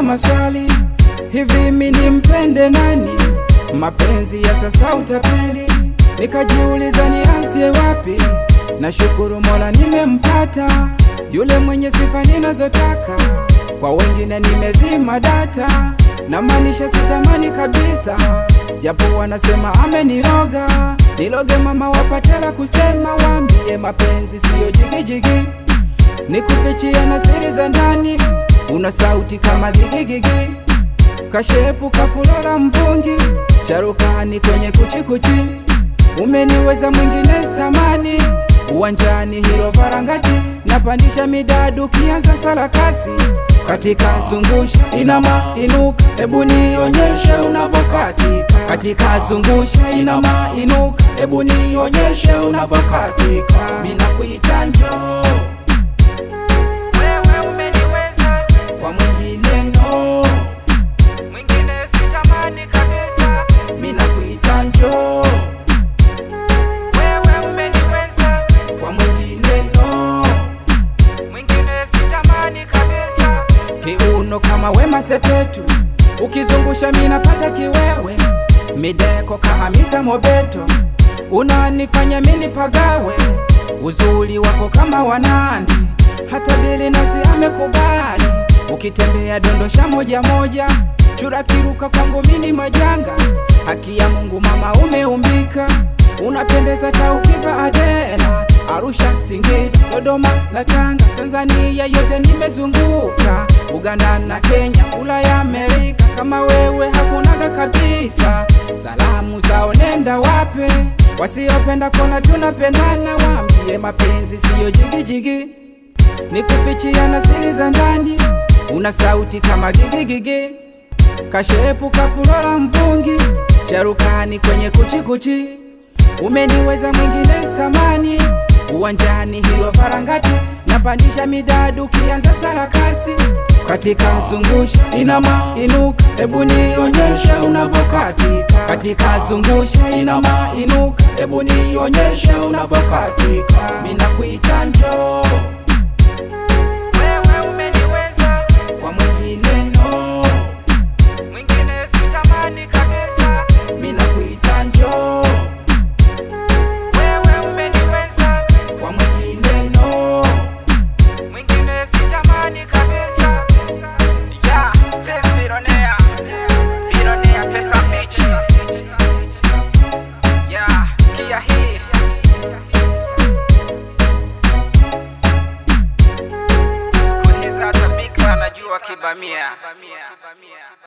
maswali, hivi mimi nimpende nani? Mapenzi ya sasa utapeli, nikajiuliza nianzie wapi? Nashukuru Mola nimempata yule mwenye sifa ninazotaka, kwa wengine nimezima data, na maanisha sitamani kabisa, japo wanasema ameniroga. Niloge mama wapatela kusema, waambie mapenzi siyo jigijigi, nikufichia na siri za ndani, una sauti kama gigigigi, kashepu kafulola mvungi, sharukani kwenye kuchikuchi, umeniweza mwingine stamani, uwanjani hilo varangati, napandisha midadu kianza sarakasi katika zungusha inama inuka, hebu nionyeshe unavokatika. Katika zungusha inama inuka, hebu nionyeshe unavokatika. Mina kuita njoo, wewe umeniweza, kwa mwingine no, mwingine sitamani kabisa. Mina kuita njoo, wewe umeniweza, kwa mwingine no, mwingine sitamani kabisa kiuno kama Wema Sepetu, ukizungusha minapata kiwewe, mideko kahamisa Mobeto, unanifanya mini pagawe, uzuri wako kama wanandi, hata Bili nasi amekubali, ukitembea dondosha moja moja, chura kiruka kwangu mini majanga, haki ya Mungu mama umeumbika, unapendeza taukiva Adela Arusha, Singida, Dodoma na Tanga, Tanzania yote nimezunguka, Uganda na Kenya, Ulaya, Amerika, kama wewe hakunaga kabisa. Salamu zao nenda wape, wasiopenda kona tunapendana, waambie mapenzi siyo jigijigi, nikufichia na siri za ndani, una sauti kama gigigigi, kashepu kafulola mvungi, sharukani kwenye kuchikuchi, umeniweza mwingine stamani uwanjani hilo varangati, napandisha midadu kianza sarakasi katika zungusha inama inuka, hebu nionyeshe unavokatika. Katika zungusha inama inuka, hebu nionyeshe unavokatika. Mina kuita njoo, wewe umeniweza, kwa mwingine no, mwingine sitamani kabisa. Mina kuita njoo, wewe umeniweza, kwa mwingine no, mwingine sitamani kabisa. Yeah, bless Billionaire, Billionaire pesa mechi. Yeah, sikia hii. Siku hizi hata bikra anajua kibamia.